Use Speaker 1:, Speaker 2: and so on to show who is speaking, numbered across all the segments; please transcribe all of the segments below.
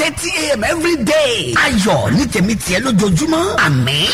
Speaker 1: thirty a.m. every day. ayọ̀ ní tèmi tiẹ̀ lójoojúmọ́ àmín.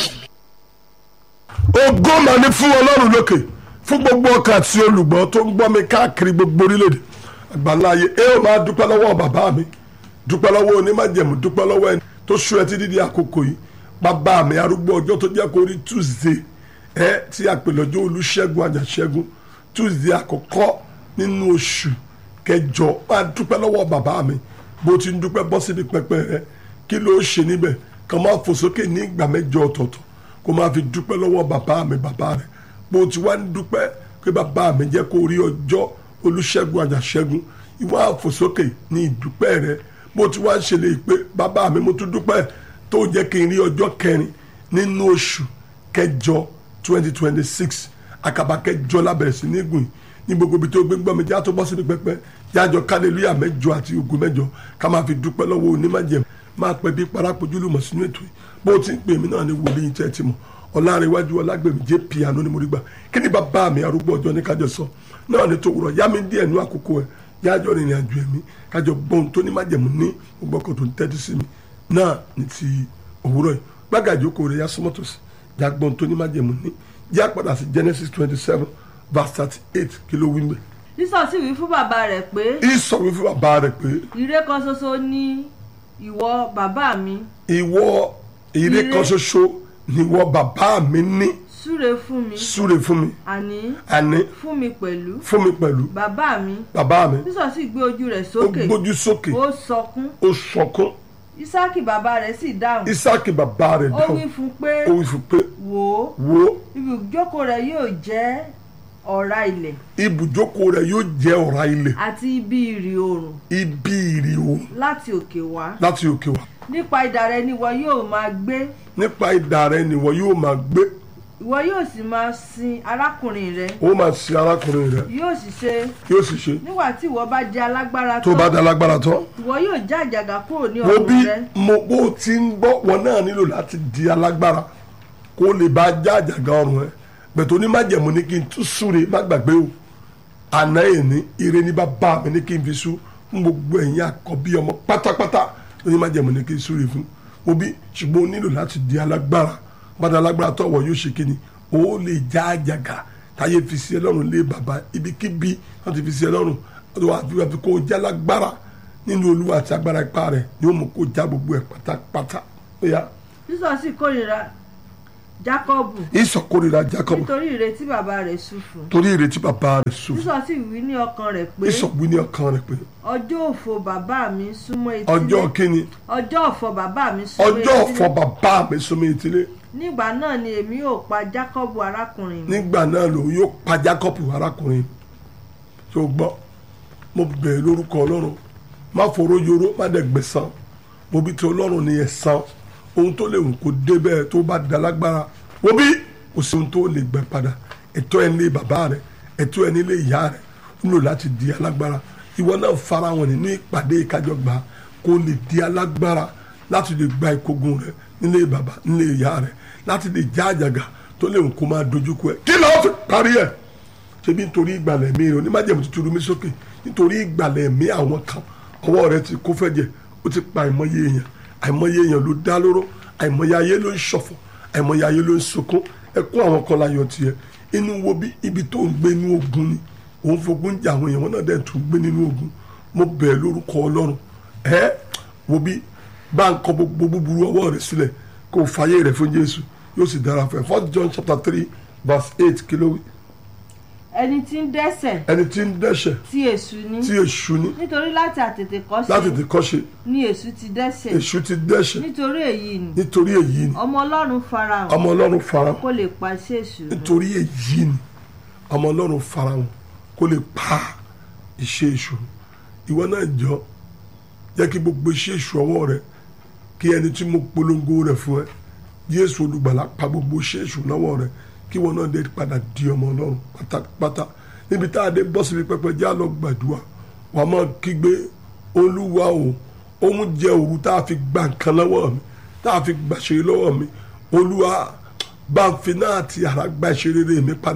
Speaker 2: ògo mà ní fún ọlọ́run lókè fún gbogbo ọkàn àti olùgbọ́ tó ń gbọ́ mi káàkiri gbogbo orílẹ̀-èdè àgbàlá ayé ẹ ó máa dúpẹ́ lọ́wọ́ bàbá mi dúpẹ́ lọ́wọ́ onímájẹ̀mú dúpẹ́ lọ́wọ́ ẹni tó ṣú ẹ títí di àkókò yìí bàbá mi arúgbó ọjọ́ tó jẹ́ kó rí tuesday ẹ tí a pè lọ́jọ́ olúṣẹ́gun àjàṣẹ́gun tuesday àkọ́kọ́ nínú oṣù kẹjọ máa dúpẹ́ lọ́wọ́ bàbá mi bó ti ń dúpẹ́ bọ́ síbi pẹpẹ rẹ kí ló ṣe níbẹ̀ kàn máa fò sókè ní ìgbà mẹ́jọ ọ̀tọ̀ọ̀tọ̀ kó máa fi dúpẹ́ lọ́wọ́ bàbá mi bàbá rẹ̀ bó ti wá ń dúpẹ́ pé bàbá mi jẹ́ kó rí ọjọ́ olúṣẹ́gun àjàṣẹ́gun ìwà àfòsókè ní ìdúpẹ́ rẹ̀ bó ti wá ń ṣẹlẹ̀ pé bàbá mi mo tún dúpẹ́ tó jẹ́ kí n rí ọjọ́ kẹrin nínú oṣù kẹjọ twenty twenty six àkàbà kẹjọ lábẹ̀rẹ̀ sí ní gùn ní gbogbo ibi tó gbé ń gbọ́ mi já tó bọ́ síbi pẹpẹ jájọ kálẹ̀lúyà mẹ́jọ àti ogun mẹ́jọ ká máa fi dúpẹ́ lọ́wọ́ onímájẹ̀mú máa pẹ́ bí parápojúlùmọ̀ sínú ètò yìí bó ti ń pè mí náà ní wòlíì tẹ́ ti mọ̀ ọ̀làrẹ̀wájú ọlágbèmí jẹ́ piano ni mo rí gbà kí ni bàbá mi arúgbó ọjọ́ ní kájọ sọ náà ní tòwúrọ̀ yá mi díẹ̀ nú àkókò ẹ̀ yájọ́ rìnrìn àjò ẹ̀mí kájọ bọ́n tó ní májẹ̀mú ní gbogbo ọkọ̀ tó ń tẹ́tí sí mi náà ní ti òwúrọ̀ yìí gbàgàjò kò rẹ̀ yá sọ́mọ́tòsí já gbọ́n tó ní májẹ̀mú ní já padà sí Genesis twenty seven verse thirty eight kí ló wí mbẹ́.
Speaker 3: sísọ sì wí fún bàbá rẹ̀ pé
Speaker 2: ìsọ̀ wí fún bàbá rẹ̀ pé
Speaker 3: ire kan ṣoṣo ni ìwọ bàbá mi
Speaker 2: ìwọ ire
Speaker 3: Ire.
Speaker 2: kan ṣoṣo ni ìwọ bàbá mi ní
Speaker 3: súre fún mi
Speaker 2: súre fún mi
Speaker 3: àní
Speaker 2: àní
Speaker 3: fún mi pẹ̀lú
Speaker 2: fún mi pẹ̀lú
Speaker 3: bàbá mi
Speaker 2: bàbá mi
Speaker 3: sísọ sì gbé ojú rẹ̀
Speaker 2: ó
Speaker 3: sókè
Speaker 2: gbójú sókè
Speaker 3: ó sọkún
Speaker 2: ó sọkún
Speaker 3: isaki bàbá rẹ̀ sì dáhùn
Speaker 2: isaki bàbá rẹ̀
Speaker 3: ó
Speaker 2: dáhùn
Speaker 3: wí fún pé
Speaker 2: ó wí fún pé
Speaker 3: wò ó
Speaker 2: wo
Speaker 3: ibùjókòó rẹ̀ yóò jẹ́ ọ̀rá ilẹ̀
Speaker 2: ibùjókòó rẹ̀ yóò jẹ́ ọ̀rá ilẹ̀
Speaker 3: àti ibi ìrì oòrùn
Speaker 2: ibi ìrì oòrùn
Speaker 3: láti òkè wá
Speaker 2: láti òkè wá
Speaker 3: nípa idà rẹ̀ ni ìwọ yóò máa gbé
Speaker 2: nípa idà rẹ̀ ni wọ́n yóò máa gbé
Speaker 3: ìwọ yóò sì máa sin arákùnrin rẹ̀
Speaker 2: ó máa sin arákùnrin rẹ̀
Speaker 3: yóò sì ṣe
Speaker 2: yóò sì ṣe
Speaker 3: nígbà tí ìwọ bá di alágbára
Speaker 2: tó bá dá
Speaker 3: tán
Speaker 2: lágbára tán
Speaker 3: ìwọ yóò já àjàgà kúrò ní
Speaker 2: wo bí
Speaker 3: ọrùn rẹ̀
Speaker 2: mo bó ti ń gbọ́ wọn náà nílò láti di alágbára kó lè bá já àjàgà ọrùn ẹ bẹ̀tẹ̀ onímájẹ̀mú ní kí n tún súre má gbàgbé o àná èní ire ní bàbá mi ní kí n fi sú fún gbogbo ẹ̀yin àkọ́bí ọmọ pátápátá onímájẹ̀mú ní kí n súre fún mo bí ṣùgbọ́n o nílò láti di alágbára padà alágbára tọ̀wọ̀ yóò ṣe kíni o lè já àjàgà táyé fi sí ẹ lọ́rùn lé bàbá ibikíbi wọ́n ti fi sí ẹ lọ́rùn wọ́n wá fi wá fi kó o já lágbára nínú olúwa àti agbára ipá rẹ̀ ni ó mú kó já gbogbo ẹ̀ pátápátá ó yá
Speaker 3: sísọ sì kórìíra jákọ́bù
Speaker 2: ìsọkórira Jacob
Speaker 3: nítorí ìrètí bàbá rẹ̀ sú fún
Speaker 2: torí ìrètí bàbá rẹ̀ sùn
Speaker 3: sísọ sì wí ní ọkàn rẹ̀ pé
Speaker 2: ìsọgbìn ní ọkàn rẹ̀ pé
Speaker 3: ọjọ́ òfò bàbá mi súnmọ́ etílé
Speaker 2: ọjọ́ kíni
Speaker 3: ọjọ́ ọ̀fọ̀ bàbá mi súnmọ́
Speaker 2: ọjọ́
Speaker 3: etílé
Speaker 2: ọ̀fọ̀ bàbá mi súnmọ́ etílé
Speaker 3: nígbà náà ni èmi yóò pa jákọ́bù arákùnrin mi
Speaker 2: nígbà náà lòun yóò pa Jacob arákùnrin tó gbọ́ mo bẹ̀rẹ̀ lórúkọ ọlọ́run má foró yoró má dẹ̀ gbẹ̀san mo bí ti ọlọ́run ní ẹ̀san ohun tó lè wù kó dé bẹ́ẹ̀ tó bá da lágbára wo bí kò sí ohun tó lè gbẹ padà ẹ̀tọ́ ẹ̀ nílé bàbá rẹ̀ ẹ̀tọ́ ẹ̀ nílé ìyá rẹ̀ ó nílò láti di alágbára ìwọ náà fara wọn nínú ìpàdé ìkájọgbà kó lè di alágbára láti lè gba ìkógun rẹ̀ nílé bàbá nílé ìyá rẹ̀ láti lè já àjàgà tó lè wù kó máa dojúkọ ẹ̀ kí lọ́ọ́ fi parí ẹ̀ ṣebí nítorí ìgbàlẹ̀ mi rẹ̀ onímájẹ̀mú ti turu mi sókè nítorí ìgbàlẹ̀ mi àwọn kan ọwọ́ rẹ̀ ti kó fẹ́jẹ̀ ó ti pa àìmọye èèyàn àìmọye èèyàn ló dá lóró àìmọye ayé ló ń ṣọ̀fọ̀ àìmọye ayé ló ń sunkún ẹkún àwọn kan láyọ̀ tiẹ̀ inú wo bí ibi tó ń gbé inú ogun ni òun fogun jà àwọn èèyàn wọn náà dẹ̀ tún gbé nínú ogun mo bẹ̀ lórúkọ ọlọ́run ẹ wo bí bá ń kọ gbogbo búburú ọwọ́ rẹ̀ sílẹ̀ kó o fàyè rẹ̀ fún Jésù yóò sì dára fún ẹ First John chapter three verse eight kí ló wí
Speaker 3: ẹni tí ń dẹ́ṣẹ̀
Speaker 2: ẹni tí ń dẹ́ṣẹ̀
Speaker 3: tí èṣù ní
Speaker 2: tí èṣù ní
Speaker 3: nítorí láti àtètè
Speaker 2: láti
Speaker 3: kọ́ṣe
Speaker 2: ti kọ́ṣe
Speaker 3: ni èṣù ti dẹ́ṣẹ̀
Speaker 2: èṣù ti dẹ́ṣẹ̀
Speaker 3: nítorí èyí ni
Speaker 2: nítorí èyí ni
Speaker 3: ọmọ ọlọ́run farahàn
Speaker 2: ọmọ ọlọ́run farahàn
Speaker 3: kó lè pàṣẹ èṣù run.
Speaker 2: nítorí èyí ni ọmọ ọlọ́run farahàn kó lè pa iṣẹ́ èṣù ìwọ náà jọ jẹ́ kí gbogbo iṣẹ́ èṣù ọwọ́ rẹ kí ẹni tí mo polongo rẹ̀ fún ẹ Jésù olùgbàlà pa gbogbo iṣẹ́ èṣù lọ́wọ́ rẹ kí wọn náà dé padà di ọmọ ọlọ́run pátápátá níbi tá a dé bọ́ síbi pẹpẹ já lọ gbàdúrà wàá máa kígbe olúwa o òun jẹ òru tá a fi gba nǹkan lọ́wọ́ mi tá a fi gbàṣẹ lọ́wọ́ mi olúwa bá ń fi náà ti àrà gba ìṣeré mi padà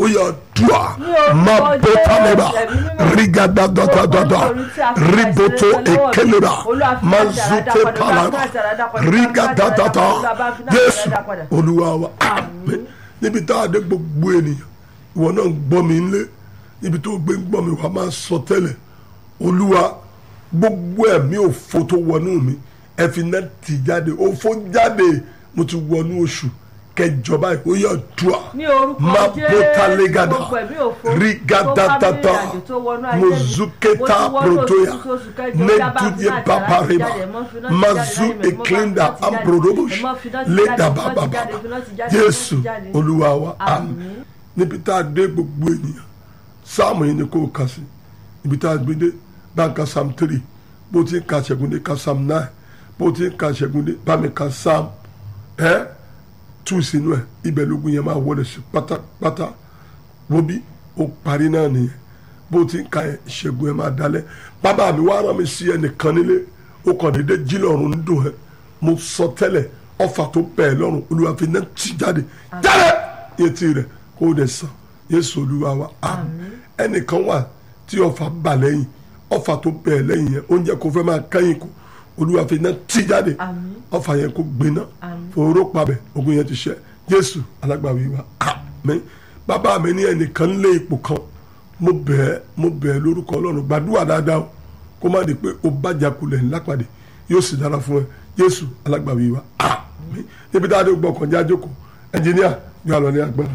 Speaker 2: ó yà dùà
Speaker 3: orúkọ
Speaker 2: má bó tálẹ́bà
Speaker 3: Jésù, ẹ̀mí mímọ́.
Speaker 2: rígàdàdàdàdà
Speaker 3: Gbogbo nítorí tí a fi
Speaker 2: ríbótó
Speaker 3: àìsàn lọ́wọ́ mi.
Speaker 2: èkélébà
Speaker 3: Olúwa fi
Speaker 2: má
Speaker 3: àìsàn
Speaker 2: zùté
Speaker 3: àdápadà,
Speaker 2: pàlàbà
Speaker 3: Olúwa fi àìsàn àdápadà,
Speaker 2: rígàdàdàdà
Speaker 3: Olúwa bá fi àìsàn
Speaker 2: Jésù
Speaker 3: àdápadà.
Speaker 2: olúwa wa àmín níbi tá a dé gbogbo ènìyàn ìwọ náà ń gbọ́ mi ńlé níbi tó gbé ń gbọ́ mi wà máa sọ tẹ́lẹ̀ olúwa gbogbo ẹ̀mí òfo tó wọnú mi ẹ fi náà tì jáde òfo jáde mo ti wọnú oṣù kẹjọ báyìí ó yà dùà
Speaker 3: ní orúkọ
Speaker 2: má
Speaker 3: Jésù,
Speaker 2: bóta légada
Speaker 3: gbogbo ẹ̀mí òfo
Speaker 2: rigadadata
Speaker 3: tó bá mi rìnrìn àjò tó wọnú ayé mi.
Speaker 2: mozuketa
Speaker 3: Mo ti wọnú
Speaker 2: protoya
Speaker 3: oṣù oṣù kẹjọ, ó yá bá fi
Speaker 2: neduye
Speaker 3: náà
Speaker 2: papareba
Speaker 3: jáde, mo fi náà ti jáde
Speaker 2: mazu
Speaker 3: láyé mi, mo bá
Speaker 2: eklinda
Speaker 3: fi náà ti jáde,
Speaker 2: ambrodobosh
Speaker 3: mo fi náà ti jáde,
Speaker 2: leda
Speaker 3: mo fi náà ti
Speaker 2: bababa
Speaker 3: jáde, mo fi náà ti jáde, mo fi náà ti
Speaker 2: jésù
Speaker 3: jáde.
Speaker 2: olúwa wa àmín
Speaker 3: Àmín.
Speaker 2: níbi tá a dé gbogbo ènìyàn sáàmù yìí ni kò kà sí ibi tá a gbé dé bá ń ka psalm three bó ti ń ka ṣẹ́gun dé ka psalm nine bó ti ń ka ṣẹ́gun dé bá mi ka psalm ẹ́ tú sínú ẹ̀ ibẹ̀ lógun yẹn máa wọlé sí pátápátá wóbi ó parí náà nìyẹn bó ti ń ka ẹ̀ ṣẹ́gun ẹ̀ máa dalẹ̀ bàbá mi wá rán mi sí ẹnìkan nílé ó kàn déédé jí lọ́rùn ń dùn ẹ́ mo sọ tẹ́lẹ̀ ọfà tó bẹ̀ ẹ́ lọ́rùn olúwa fi náà ti jáde jáde etí rẹ̀ kó o dẹ̀ sàn yéésù olúwa wa àmín ẹnìkan wà tí ọfà bà lẹ́yìn ọfà tó bẹ̀ ẹ́ lẹ́yìn yẹn oúnjẹ kò fẹ́ máa kẹ́yìn kù olúwa fi náà ti jáde
Speaker 3: Àmín.
Speaker 2: ọfà yẹn kó gbiná
Speaker 3: Àmín.
Speaker 2: fòró pabẹ ogun yẹn ti ṣẹ jésù alágbàwí wa àmín bàbá mi ní ẹnìkan ń lé ipò kan mo bẹ̀ ẹ́ mo bẹ̀ ẹ́ lórúkọ ọlọ́run gbàdúrà dáadáa o kó má di pé o bàjá kulẹ̀ ńlá pàdé yóò sì dára fún ẹ jésù alágbàwí wa àmín níbi tá a dé gbọ́ kànjá jókòó ẹnjìníà yóò lọ ní agbára.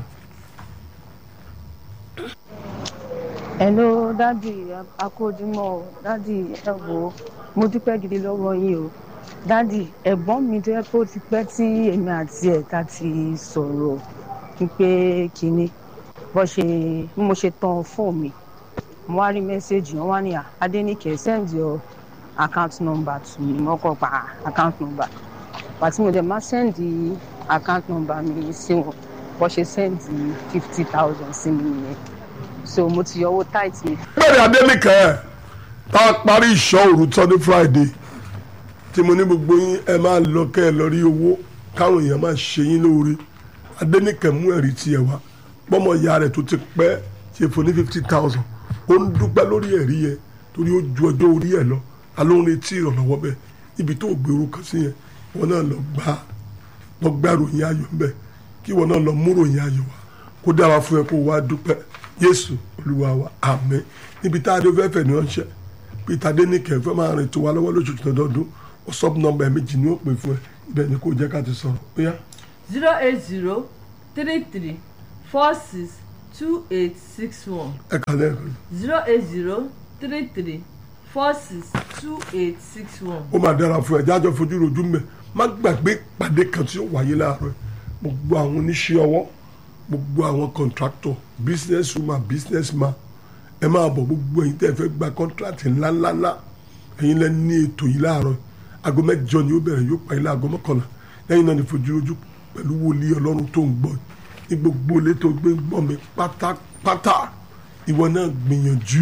Speaker 4: hello dadi akójúmọ́ o dadi ẹ wò ó mo dúpẹ́ gidi lọ́wọ́ yín o dadi ẹ̀gbọ́n mi tó yẹ kó ti pẹ́ tí èmi àti ẹ̀ ta ti sọ̀rọ̀ wípé kínní bó ṣe bí mo ṣe tan fóònù mi mo wá rí mẹ́sẹ̀gì wọn wá ní à adéníkẹ́ send your account number to me mo kọ́ pa account number pàtí mo dẹ̀ máa send account number mi sí wọn bó ṣe send fifty thousand sí mi nìyẹn so mo ti yọ owó tight mi
Speaker 2: bẹ́ẹ̀ni adélìkẹ́ ẹ̀ tá a parí ìṣọ́ òru tán ní friday tí mo ní gbogbo yín ẹ máa lọ kẹ́ ẹ lọ rí owó káwọn èèyàn máa ṣe yín lóore adélìkẹ́ mú ẹ̀rí tiẹ̀ wá bọ́mọ ìyá rẹ̀ tó ti pẹ́ ṣe fún ní fifty thousand ó ń dúpẹ́ lórí ẹ̀rí yẹn torí ó ju ọjọ́ orí ẹ̀ lọ alóhùn retí ìrànlọ́wọ́ bẹ́ẹ̀ ibi tó gbèrú kan sí yẹn wọn náà lọ gbá lọ gbá ròyìn ayọ̀ ńbẹ kí wọn náà lọ mú ròyìn ayọ̀ wá kó dára fún ẹ kó wá dúpẹ́ yéésù olúwa wa àmín níbi tá a dé fẹ́fẹ́ ní ọ̀ṣẹ́ peter denike fẹ́ máa rìn tó wa lọ́wọ́ lóṣooṣù lọ́dọọdún whatsapp number ẹ̀ méjì ni ó pè fún ẹ ibẹ̀ ni kò jẹ́ ká ti sọ̀rọ̀ ó yá.
Speaker 3: zero eight zero three three four six two eight six one
Speaker 2: ẹ kà lẹ́ẹ̀kan
Speaker 3: zero eight zero three three four six two eight six one.
Speaker 2: ó máa dára fún ẹ jájọ fojú rojú mẹ má gbàgbé pàdé kan tí ó wáyé láàárọ̀ ẹ gbogbo àwọn oníṣẹ́ ọwọ́ gbogbo àwọn contractor business woman business man ẹ máa bọ̀ gbogbo ẹ̀yin tẹ́ ẹ fẹ́ gba contract ńláńláńlá ẹ̀yin lẹ́ ní ètò yìí láàárọ̀ ẹ aago mẹ́jọ ni ó bẹ̀rẹ̀ yóò parí láago mọ́kànlá lẹ́yìn náà ni fojú rojú pẹ̀lú wòlíì ọlọ́run tó ń gbọ́ ní gbogbo ilé tó gbé ń gbọ́ mi pátápátá ìwọ náà gbìyànjú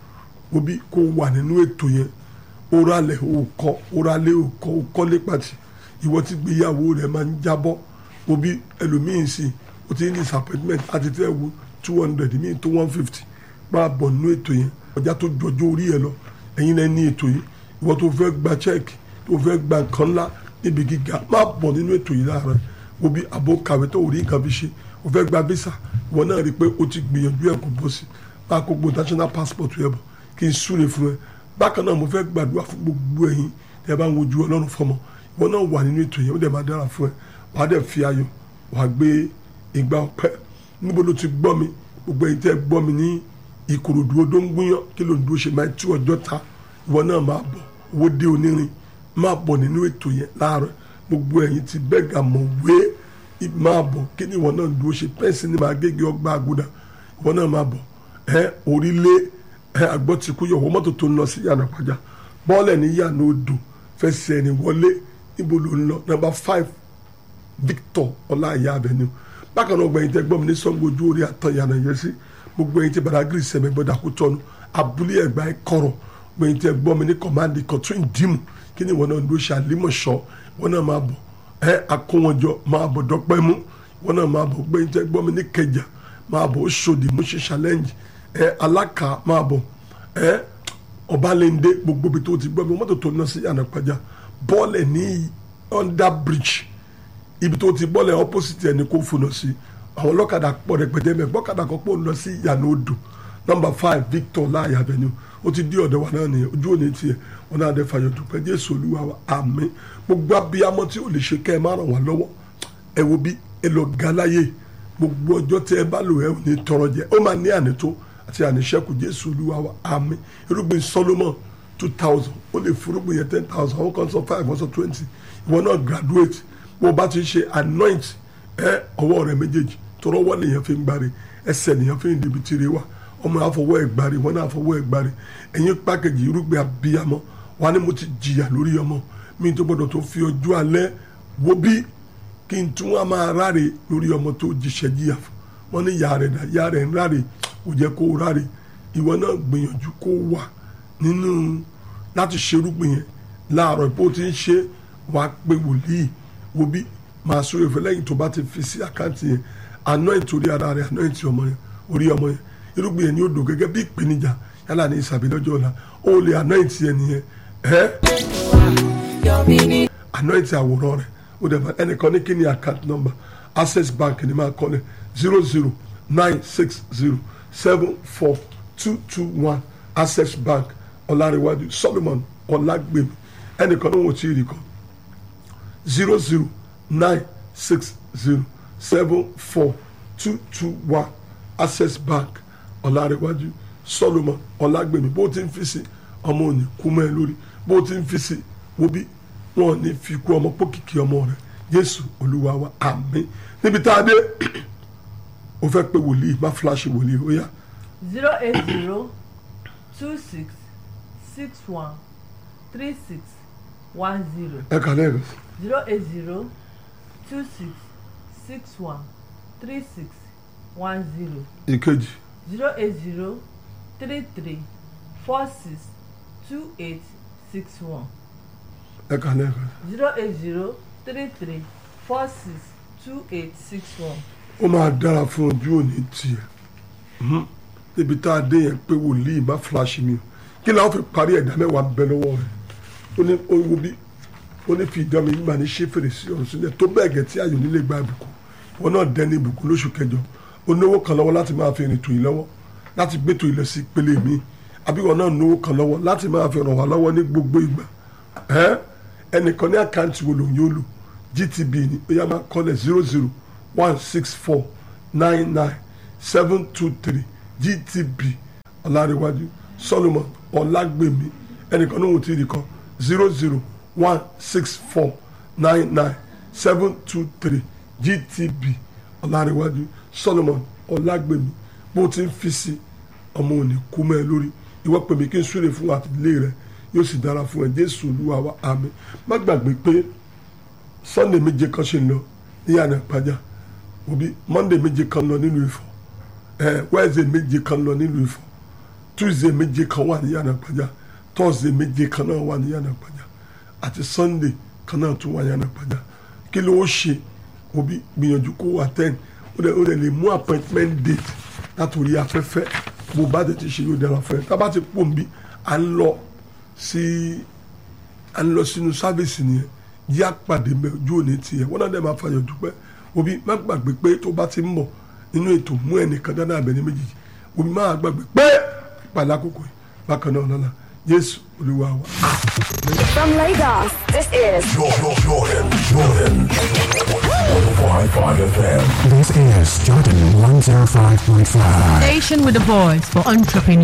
Speaker 2: obi kó wà nínú ètò yẹn oralẹ̀ òkọ oralẹ̀ òkọ òkọ́lé pàtì ìwọ tí gbéyàwó rẹ̀ máa ń jábọ́ obi ẹlòmíín sí o ti ní disappointment àti fẹ́ wo two hundred míì tó one fifty máa bọ̀ nínú ètò yẹn ọjà tó jọjọ́ orí ẹ lọ ẹ̀yin náà ní ètò yìí ìwọ tó fẹ́ gba check tó fẹ́ gba nǹkan ńlá níbi gíga máa bọ̀ nínú ètò yìí láàárọ̀ obi àbò kàwé tó rí nǹkan fi ṣe o fẹ́ gba visa ìwọ náà rí i pé o ti gbìyànjú ẹ̀ kó bọ́ sí máa kó gbogbo national passport rẹ bọ̀ kí n súre fún ẹ bákan náà mo fẹ́ gbàdúrà fún gbogbo ẹ̀yin tẹ́ bá ń wojú ọlọ́run fọmọ ìwọ náà wà nínú ètò yẹn ó dẹ̀ máa dára fún ẹ wàá dẹ̀ fi ayọ̀ wàá gbé ìgbà ọpẹ́ níbo ló ti gbọ́ mi gbogbo ẹ̀yin tẹ́ gbọ́ mi ní ìkòròdú odó ń gúnyán kí ló ń dúró ṣe máa tú ọjọ́ ta ìwọ náà máa bọ̀ owó dé onírin máa bọ̀ nínú ètò yẹn láàárọ̀ gbogbo ẹ̀yin ti bẹ́gà mọ̀ wé máa bọ̀ kí ni ìwọ náà ń dúró ṣe pẹ́ǹsì ní máa gégé ọgbà àgùdà ìwọ náà máa bọ̀ ẹ orílẹ̀ ẹ àgbọ̀ ti kú yọ̀wọ́ mọ́tò tó ń lọ sí yànnà pàjá bọ́ọ̀lẹ̀ ní yànnà odò fẹsẹ̀ ẹni wọlé níbo ló ń lọ nọ́mbà five Victor ọláìyá avenue bákan náà gbẹ̀yìn tẹ́ gbọ́ mi ní Ṣàngó ojú orí àtàn yànnà yẹn sí gbogbo ẹ̀yin tẹ́ Badagry sẹ̀mẹ̀ gbọ́dọ̀ àkótọ́nu abúlé ẹ̀gbá ẹ̀ kọ̀rọ̀ gbẹ̀yìn tẹ́ gbọ́ mi ní kọ̀mándì kọ̀tún ìdìmú kí ni ìwọ náà ń dúró ṣe àlímọ̀ṣọ́ ìwọ náà máa bọ̀ ẹ akówọ́njọ máa bọ̀ dọ́pẹ́ mú ìwọ náà máa bọ̀ gbẹ̀yìn tẹ́ gbọ́ mi ní kẹjà máa bọ̀ Òṣòdì Mushin challenge ẹ Alákà máa bọ̀ ẹ Ọbalẹ́ndé gbogbo ibi tó ti gbọ́ mi mọ́tò tó ń lọ sí Ànàpájà bọ́ọ̀lẹ̀ ní under bridge ibi tó ti bọ́ọ̀lẹ̀ opposite ẹni kó fún ọ sí àwọn ọlọ́kadà pọ̀ rẹpẹtẹ mẹ́ gbọ́kadà kan pọ̀ ń lọ sí ìyànà odò number five Victor láàyè avenue ó ti di ọ̀dọ̀ wa náà nìyẹn ojú òní tiẹ̀ wọn náà dé fàyọ̀ dùpẹ́ Jésù Olúwa wa àmín gbogbo abiyamọ tí ò lè ṣe kẹ́ ẹ má ràn wá lọ́wọ́ ẹ wo bí ẹ lọ ga láyé gbogbo ọjọ́ tẹ ẹ bá lò ẹ ò ní tọrọ jẹ ó máa ní ànító àti àníṣẹ́kù Jésù Olúwa wa àmín irúgbìn Solomon two thousand ó lè fúrúgbìn yẹn ten thousand ó kàn sọ five ó sọ twenty ìwọ náà graduate bó o bá ti ṣe anoint ẹ ọwọ́ rẹ méjèèjì tọrọ wọ́n nìyẹn fi ń gbáre ẹsẹ̀ nìyẹn fi ń débi tìrẹ wa ọmọ àfọwọ́ ẹ̀ gbáre wọn náà àfọwọ́ ẹ̀ gbáre ẹ̀yin pákẹ́jì irúgbìn abiyamọ wa ni mo ti jìyà lórí ọmọ mi tó gbọdọ̀ tó fi ọjọ́ alẹ́ wo bí kí n tún wá máa ráre lórí ọmọ tó jíṣẹ́ jìyà fún wọn ní ìyá rẹ̀ dá ìyá rẹ̀ ń ráre kò jẹ́ kó ráre ìwọ náà gbìyànjú kó wà nínú láti ṣerúgbìn yẹn láàárọ̀ bó ti ń ṣe wàá pé wòlíì wo bí máa sọ èfẹ́ lẹ́yìn tó bá ti fi sí àkáǹtì yẹn anoint orí ara rẹ̀ anoint ọmọ yẹn orí ọmọ yẹn irúgbìn yẹn ni ó dò gẹ́gẹ́ bí ìpèníjà yálà ní ìsàbí lọ́jọ́ ọ̀la ó lè anoint yẹn nìyẹn ẹ́ anoint àwòrán rẹ̀ ó dẹ̀ máa ẹnìkan ní kí ni account number access bank ni máa kọ́ lẹ̀ zero zero nine six zero seven four two two one access bank ọ̀làríwájú solomon ọ̀làgbèmí ẹnìkan ní wọ́n ti rí kan zero zero nine six zero seven four two two one access bank ọ̀làríwájú solomon ọ̀làgbèmí bó ti ń fi sí ọmọ òní kú mọ́ ẹ lórí bó ti ń fi sí wo bí wọn ò ní fi kú ọmọ pókìkí ọmọ rẹ jésù olúwa wa àmín níbi tá a dé o fẹ́ pé wòlíì má fúláṣí wòlíì ó yá
Speaker 3: zero eight zero two six six one three six one zero
Speaker 2: ẹ kà lẹ́ẹ̀kan
Speaker 3: zero eight zero two six six one three six one zero
Speaker 2: ìkejì
Speaker 3: zero eight zero three three four six two eight six one
Speaker 2: ẹ kà lẹ́ẹ̀kan
Speaker 3: zero eight zero three three four six two eight six one.
Speaker 2: ó máa dára fún ojú òní tiẹ̀ Mhm. níbi tá a dé yẹn pé wòlíì má fúláṣí mi o kí làwọn fi parí ẹ̀dá mẹ́wàá bẹ lọ́wọ́ rẹ̀ ó ní ó wo bí ó ní fi ìdán mi gbà ní ṣé fèrèsé ọ̀run sílẹ̀ tó bẹ́ẹ̀ gẹ̀ tí ayò nílé gba ìbùkún wọn náà dẹni ìbùkún lóṣù kẹjọ ó náwó kan lọ́wọ́ láti máa fi rìn tò yín lọ́wọ́ láti gbé tò yín lọ sí ìpele mi àbí wọn náà náwó kan lọ́wọ́ láti máa fi ràn wá lọ́wọ́ ní gbogbo ìgbà ẹ́ ẹnìkan ní àkáǹtì wo lòun yóò lò gtb ni ó yá máa kọ́lẹ̀ zero zero one six four nine nine seven two three gtb ọ̀làríwájú solomon ọ̀làgbèmí ẹnìkan ní òun ti rí kan zero zero one six four nine nine seven two three gtb ọ̀làríwájú solomon ọ̀làgbèmí bó ti ń fi sí ọmọ òní kú mẹ́ ẹ lórí ìwọ pè mí kí n súre fún àtìlẹ́yìn rẹ yóò sì dára fún ẹ jésù olúwa wa àmín má gbàgbé pé sunday méje kan ṣe ń lọ ní yàrá ìpájà òbí monday méje kan lọ nílùú Ifọ̀ ẹ wednesday méje kan lọ nílùú Ifọ̀ tuesday méje kan wà ní yàrá ìpájà thursday méje kan náà wà ní yàrá ìpájà àti sunday kan náà tún wà ní yàrá ìpájà kí ló ó ṣe òbí gbìyànjú kó wà ten ó dẹ̀ ó dẹ̀ lè mú appointment date látòrí afẹ́fẹ́ bó bá tètè ṣe yóò dára fún ẹ tá a bá ti pò ń bí à ń lọ sí à ń lọ sínú sáfìsì nìyẹn yí àpàdé mẹ ojú òní tiẹ̀ wọn náà dẹ̀ máa fàyọ̀ dúpẹ́ òbí má gbàgbé pé tó bá ti ń bọ̀ nínú ètò mú ẹnìkan dáná àbẹ̀ ní méjèèjì òbí má gbàgbé pé ìpàdé àkókò yìí bákan náà lọ́la jésù olúwa wa.
Speaker 5: From Lagos, this is
Speaker 6: Jordan, Jordan, Jordan. 105.5 FM.
Speaker 7: This is Jordan 105.5.
Speaker 8: Station with a voice for entrepreneurs.